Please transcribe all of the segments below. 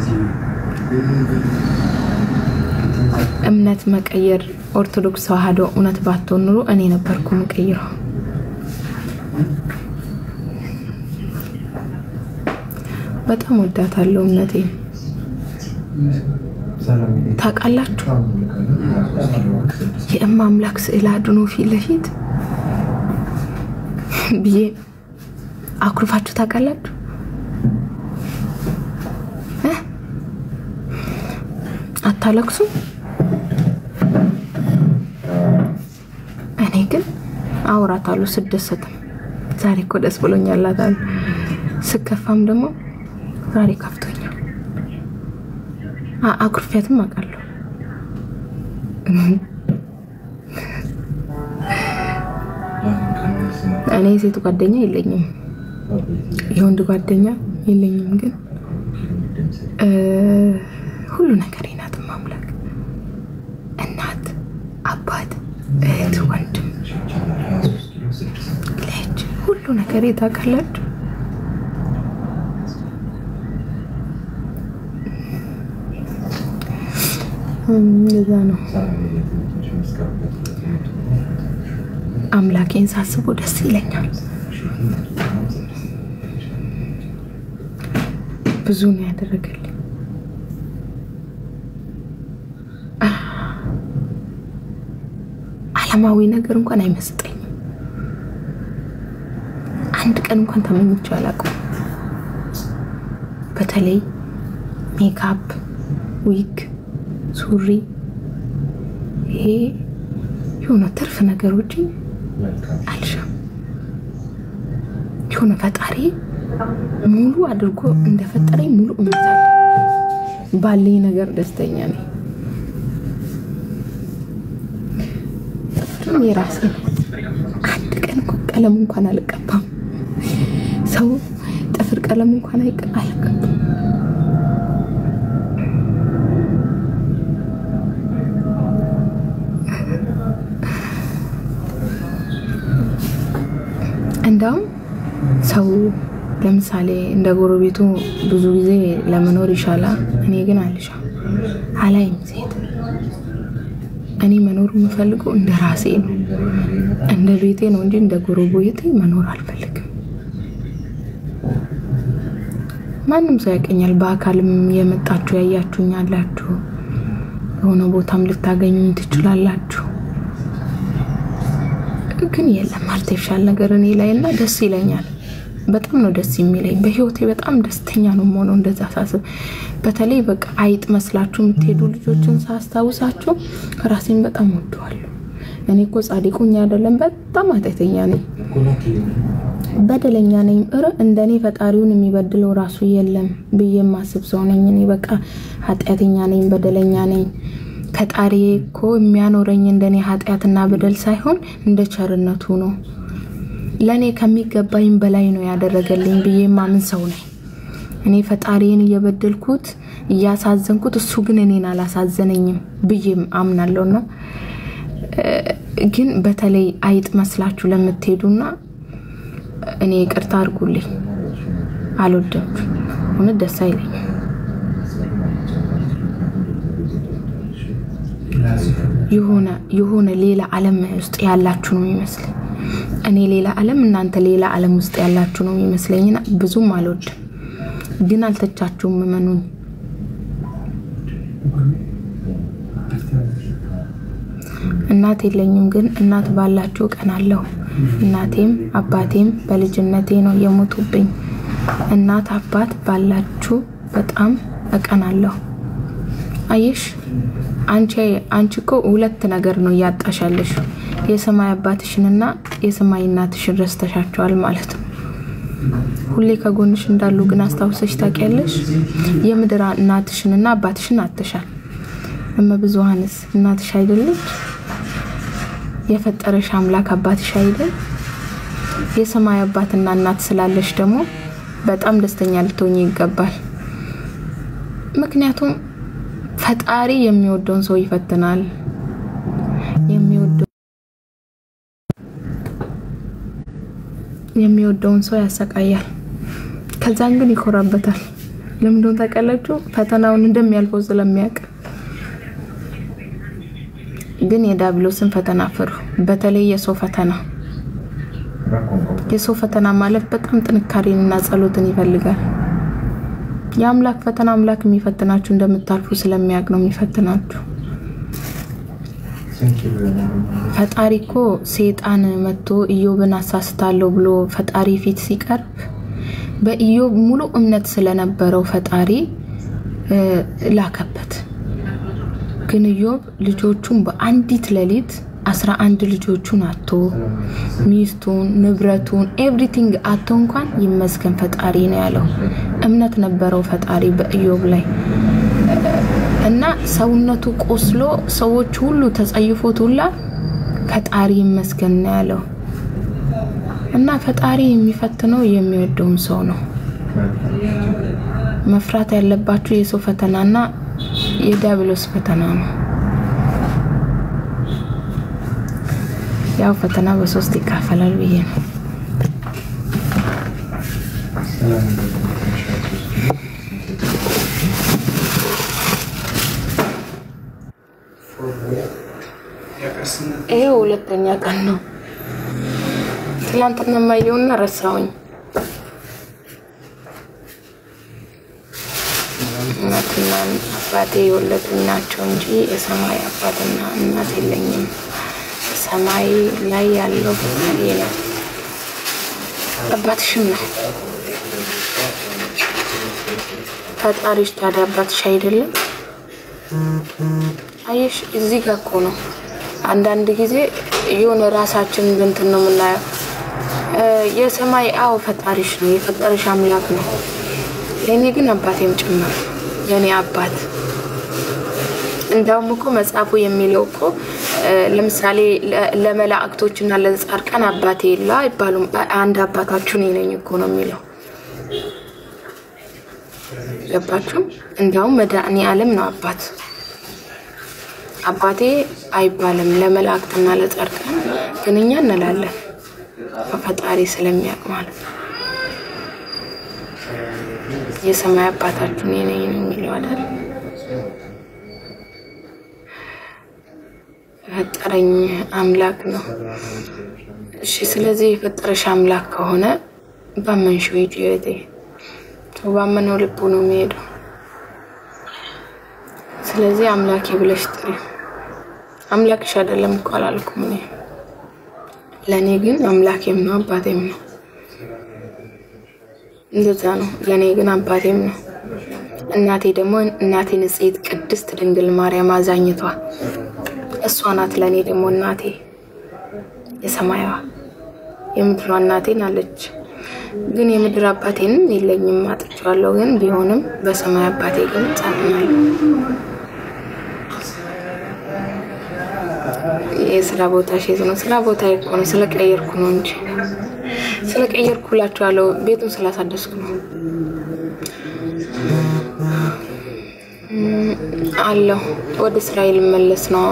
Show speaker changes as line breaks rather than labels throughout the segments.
እምነት መቀየር ኦርቶዶክስ ተዋህዶ እውነት ባትሆን ኑሮ እኔ ነበርኩ መቀይረው። በጣም ወዳታለሁ እምነቴ። ታውቃላችሁ የእማ አምላክ ስዕል አድኖ ፊት ለፊት ብዬ አኩርፋችሁ ታውቃላችሁ? እ? አታለቅሱም? እኔ ግን አውራታለሁ ስደሰትም። ዛሬ እኮ ደስ ብሎኛል እላታለሁ። ስከፋም ደግሞ ዛሬ ከፍቶኛል። አ- አኩርፊያትም አውቃለሁ። እኔ የሴት ጓደኛ የለኝም፣ የወንድ ጓደኛ የለኝም። ግን እ ሁሉ ነገር ናት ማምላክ እናት፣ አባት፣ እህት፣ ወንድም፣ ልጅ ሁሉ ነገር ታውቃላችሁ። እንደዛ ነው። አምላኬን ሳስበው ደስ ይለኛል። ብዙ ነው ያደረገልኝ። ዓለማዊ ነገር እንኳን አይመስጠኝም። አንድ ቀን እንኳን ተመኝቼው አላውቅም። በተለይ ሜካፕ፣ ዊግ፣ ሱሪ ይሄ የሆነ ትርፍ ነገሮችን አልሻም። የሆነ ፈጣሪ ሙሉ አድርጎ እንደፈጠረኝ ሙሉ እምነት አለ። ባለኝ ነገር ደስተኛ ነኝ። ጥፍርም የራሴ ነው። አንድ ቀን እኮ ቀለም እንኳን አልቀባም። ሰው ጥፍር ቀለም እንኳን አይቀ- አልቀባም። እንዳውም ሰው ለምሳሌ እንደ ጎረቤቱ ብዙ ጊዜ ለመኖር ይሻላል። እኔ ግን አልሻም አላይም ሴት እኔ መኖር የምፈልገው እንደ ራሴ ነው፣ እንደ ቤቴ ነው እንጂ እንደ ጎረቤቴ መኖር አልፈልግም። ማንም ሰው ያቀኛል። በአካልም የመጣችሁ ያያችሁኝ አላችሁ፣ የሆነ ቦታም ልታገኙኝ ትችላላችሁ። ግን የለም አርቲፊሻል ነገር እኔ ላይ እና ደስ ይለኛል። በጣም ነው ደስ የሚለኝ። በህይወቴ በጣም ደስተኛ ነው የምሆነው እንደዛ ሳስብ። በተለይ በቃ አይጥ መስላችሁ የምትሄዱ ልጆችን ሳስታውሳችሁ ራሴን በጣም ወደዋለሁ። እኔ እኮ ጻድቁኝ አይደለም፣ በጣም ኃጢአተኛ ነኝ፣ በደለኛ ነኝ። እረ እንደኔ ፈጣሪውን የሚበድለው ራሱ የለም ብዬ የማስብ ሰው ነኝ። እኔ በቃ ኃጢአተኛ ነኝ፣ በደለኛ ነኝ። ፈጣሪ እኮ የሚያኖረኝ እንደኔ ኃጢአትና በደል ሳይሆን እንደ ቸርነቱ ነው። ለእኔ ከሚገባኝ በላይ ነው ያደረገልኝ ብዬ ማምን ሰው ነኝ። እኔ ፈጣሪን እየበደልኩት እያሳዘንኩት፣ እሱ ግን እኔን አላሳዘነኝም ብዬም አምናለሁና ግን በተለይ አይጥ መስላችሁ ለምትሄዱና እኔ ይቅርታ አድርጉልኝ፣ አልወደድኩም። እውነት ደስ አይለኝም። የሆነ የሆነ ሌላ ዓለም ውስጥ ያላችሁ ነው የሚመስለኝ። እኔ ሌላ ዓለም እናንተ ሌላ ዓለም ውስጥ ያላችሁ ነው የሚመስለኝና ብዙም አልወድም። ግን አልተቻችሁም፣ እመኑኝ። እናት የለኝም፣ ግን እናት ባላችሁ እቀናለሁ። እናቴም አባቴም በልጅነቴ ነው የሞቱብኝ። እናት አባት ባላችሁ በጣም እቀናለሁ። አየሽ አንቺ አንቺ እኮ ሁለት ነገር ነው እያጣሻለሽ። የሰማይ አባትሽንና የሰማይ እናትሽን ረስተሻቸዋል ማለት ነው። ሁሌ ከጎንሽ እንዳሉ ግን አስታውሰሽ ታውቂያለሽ። የምድር እናትሽንና አባትሽን አጥተሻል። እመብዙኃንስ እናትሽ አይደለች? የፈጠረሽ አምላክ አባትሽ አይደል? የሰማይ አባትና እናት ስላለሽ ደግሞ በጣም ደስተኛ ልትሆኝ ይገባል። ምክንያቱም ፈጣሪ የሚወደውን ሰው ይፈትናል። የሚወደው የሚወደውን ሰው ያሰቃያል። ከዛን ግን ይኮራበታል። ለምንድን ታውቃላችሁ? ፈተናውን እንደሚያልፈው ስለሚያውቅ። ግን የዳብሎስን ፈተና ፍሩ። በተለይ የሰው ፈተና የሰው ፈተና ማለት በጣም ጥንካሬንና ጸሎትን ይፈልጋል። የአምላክ ፈተና አምላክ የሚፈትናችሁ እንደምታልፉ ስለሚያውቅ ነው የሚፈትናችሁ። ፈጣሪ እኮ ሴጣን መጥቶ ኢዮብን አሳስታለሁ ብሎ ፈጣሪ ፊት ሲቀርብ በኢዮብ ሙሉ እምነት ስለነበረው ፈጣሪ ላከበት። ግን ኢዮብ ልጆቹን በአንዲት ሌሊት አስራ አንድ ልጆቹን አቶ ሚስቱን፣ ንብረቱን ኤቭሪቲንግ አቶ እንኳን ይመስገን ፈጣሪ ነው ያለው። እምነት ነበረው ፈጣሪ በኢዮብ ላይ እና ሰውነቱ ቆስሎ ሰዎች ሁሉ ተጸይፎት ሁላ ፈጣሪ ይመስገን ነው ያለው። እና ፈጣሪ የሚፈትነው የሚወደውን ሰው ነው። መፍራት ያለባችሁ የሰው ፈተናና የዲያብሎስ ፈተና ነው። ያው ፈተና በሶስት ይካፈላል ብዬ ነው። ይሄ ሁለተኛ ቀን ነው። ትላንትና ማየውና ረሳውኝ። እናትና አባቴ የወለዱኝ ናቸው እንጂ የሰማይ አባትና እናት የለኝም። ሰማይ ላይ ያለው ፈጣሪ ነው። አባትሽም ነው ፈጣሪሽ። ታዲያ አባትሽ አይደለም? አየሽ፣ እዚህ ጋር እኮ ነው አንዳንድ ጊዜ የሆነ ራሳችን እንትን ነው የምናየው። የሰማይ አዎ ፈጣሪሽ ነው፣ የፈጠረሽ አምላክ ነው። ለእኔ ግን አባቴም ጭምር የእኔ አባት እንዳውም እኮ መጽሐፉ የሚለው እኮ ለምሳሌ ለመላእክቶች እና ለጻድቃን አባቴ የለ አይባሉም። አንድ አባታችሁ እኔ ነኝ እኮ ነው የሚለው። ገባችሁ? እንዳውም መድኃኔ ዓለም ነው አባት አባቴ አይባልም ለመላእክትና ለጻድቃን ግን እኛ እንላለን። ፈጣሪ ስለሚያውቅ ማለት ነው። የሰማይ አባታችሁ እኔ ነኝ ነው የሚለው አይደል? የፈጠረኝ አምላክ ነው። እሺ፣ ስለዚህ የፈጠረሽ አምላክ ከሆነ ባመንሽው ሂጂ እህቴ። ሰው ባመነው ልቡ ነው የሚሄደው። ስለዚህ አምላኬ ብለሽ ጥሪ። አምላክሽ አይደለም እኮ አላልኩም እኔ። ለእኔ ግን አምላኬም ነው አባቴም ነው። እንደዛ ነው። ለእኔ ግን አባቴም ነው። እናቴ ደግሞ እናቴ ንጽሕት ቅድስት ድንግል ማርያም አዛኝቷ እሷ ናት። ለእኔ ደግሞ እናቴ የሰማያዋ የምድሯ እናቴን አለች። ግን የምድር አባቴንም የለኝም አጥቼዋለሁ። ግን ቢሆንም በሰማይ አባቴ ግን ጸናለሁ። የስራ ቦታ ሼት ነው። ስራ ቦታ እኮ ነው ስለቀየርኩ ነው እንጂ ስለቀየርኩላችኋለሁ። ቤቱን ስላሳደስኩ ነው አለሁ። ወደ እስራኤል መለስ ነው።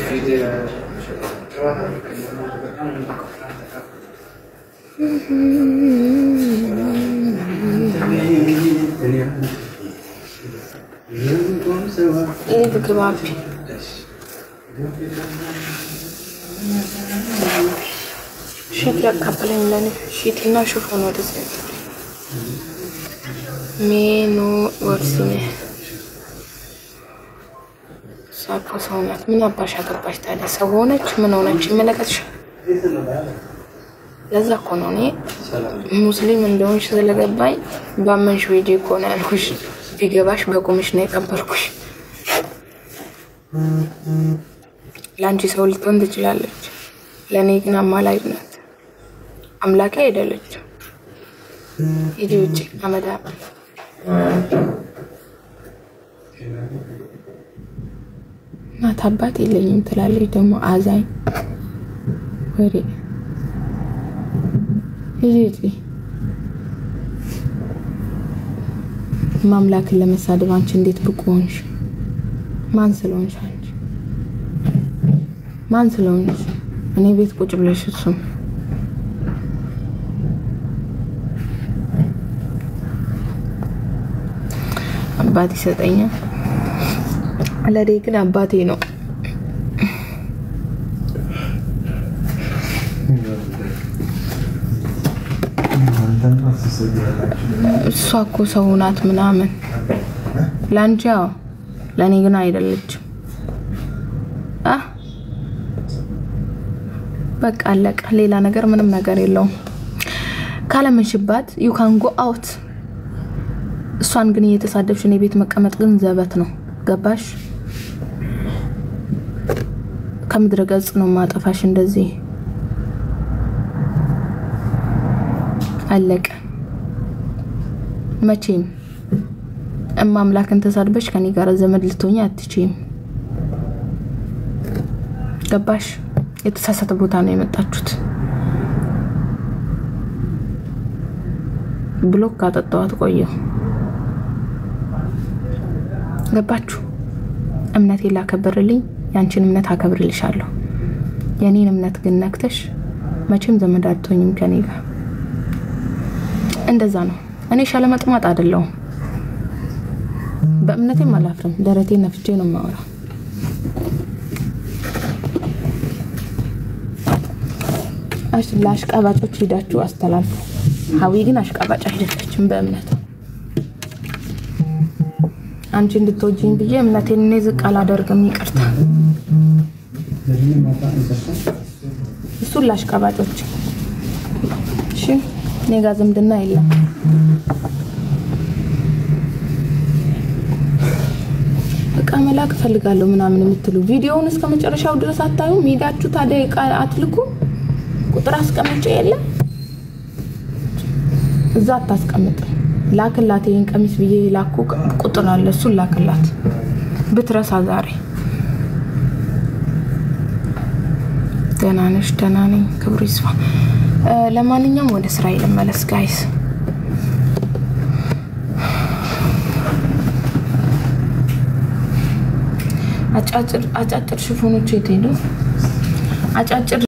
ልብ ግባቢ ሺት ያካፈለኝ ለኔ ሺት እና ሽፎን ወደዚህ ሜኖ ወርሲኔ ሳኮ ሰው ናት። ምን አባሽ አገባሽ ታዲያ? ሰው ሆነች ምን ሆነች ይመለከትሻል። ለዛ እኮ ነው እኔ ሙስሊም እንደሆንሽ ስለገባኝ ባመንሽ ዌጄ እኮ ነው ያልኩሽ። ቢገባሽ በቁምሽ ነው የቀበርኩሽ። ለአንቺ ሰው ልትሆን ትችላለች፣ ለእኔ ግን አማላጅ ናት። አምላኬ አይደለችም። ሂጂ ውጭ አመዳ እናት አባት የለኝም ትላለች ደግሞ አዛኝ ወሬ ሂጂ ማምላክን ለመሳደብ አንቺ እንዴት ብቁ ሆንሽ? ማን ስለሆንሽ አንቺ ማን ስለሆንሽ? እኔ ቤት ቁጭ ብለሽ እሱም አባት ይሰጠኛል። ለኔ ግን አባቴ ነው። እሷ እኮ ሰው ናት ምናምን ለአንቺ ያው ለእኔ ግን አይደለችም። አ በቃ አለቀ። ሌላ ነገር ምንም ነገር የለውም። ካለመሽባት ዩ ካን ጎ አውት። እሷን ግን እየተሳደብሽ እኔ ቤት መቀመጥ ግን ዘበት ነው። ገባሽ? ከምድረ ገጽ ነው ማጠፋሽ። እንደዚህ አለቀ። መቼም እማ አምላክን ተሳድበሽ ከኔ ጋር ዘመድ ልትሆኝ አትችይም። ገባሽ? የተሳሳተ ቦታ ነው የመጣችሁት። ብሎክ ካጠጣዋት ቆየው። ገባችሁ? እምነቴ ላከብርልኝ፣ ያንቺን እምነት አከብርልሻለሁ። የኔን እምነት ግን ነክተሽ መቼም ዘመድ አትሆኝም ከኔ ጋር። እንደዛ ነው። እኔ ሻለመጥማጥ አይደለሁም። በእምነቴም አላፍርም። ደረቴ ነፍቼ ነው የማወራው። ለአሽቃባጮች ሄዳችሁ አስተላልፉ። ሀዊ ግን አሽቃባጭ አይደለችም በእምነት አንቺ እንድትወጂኝ ብዬ እምነቴን እኔ ዝቅ አላደርግም። ይቅርታ እሱን ለአሽቃባጮች። እሺ እኔ ጋር ዝምድና የለም። እቃ መላክ እፈልጋለሁ ምናምን የምትሉ ቪዲዮውን እስከ መጨረሻው ድረስ አታዩም? ሄዳችሁ ታዲያ እቃ አትልኩ? ቁጥር አስቀምጬ የለም እዛ አታስቀምጥ። ላክላት ይህን ቀሚስ ብዬ ላኩ ቁጥር አለ፣ እሱን ላክላት ብትረሳ ዛሬ። ደህና ነሽ? ደህና ነኝ፣ ክብሩ ይስፋ። ለማንኛውም ወደ ስራ ልመለስ ጋይስ። አጫጭር ሽፎኖች የት ሄዱ? አጫጭር